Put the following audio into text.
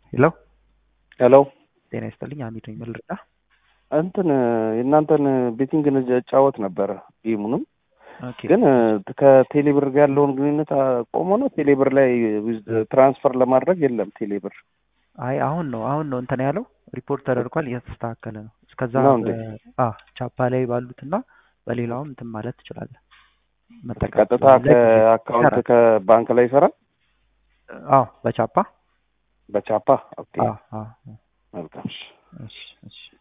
ሄሎ ሄሎ ጤና ይስጥልኝ። አሚድ ነኝ። ምን ልርዳ? እንትን የእናንተን ቤቲንግ እጫወት ነበረ ጌሙንም ኦኬ ግን ከቴሌብር ጋር ያለውን ግንኙነት ቆሞ ነው። ቴሌብር ላይ ትራንስፈር ለማድረግ የለም ቴሌብር። አይ አሁን ነው አሁን ነው እንትን ያለው ሪፖርት ተደርጓል፣ እየተስተካከለ ነው። እስከዛ ነው እንዴ? በ- አ ቻፓ ላይ ባሉትና በሌላውም እንትን ማለት ትችላለህ። መጠቀም ቀጥታ ትችላለህ። ከአካውንት ይሰራል። ከባንክ ላይ ይሰራል አዎ በቻፓ በቻፓ ኦኬ አዎ አዎ መልካም እሺ። እሺ እሺ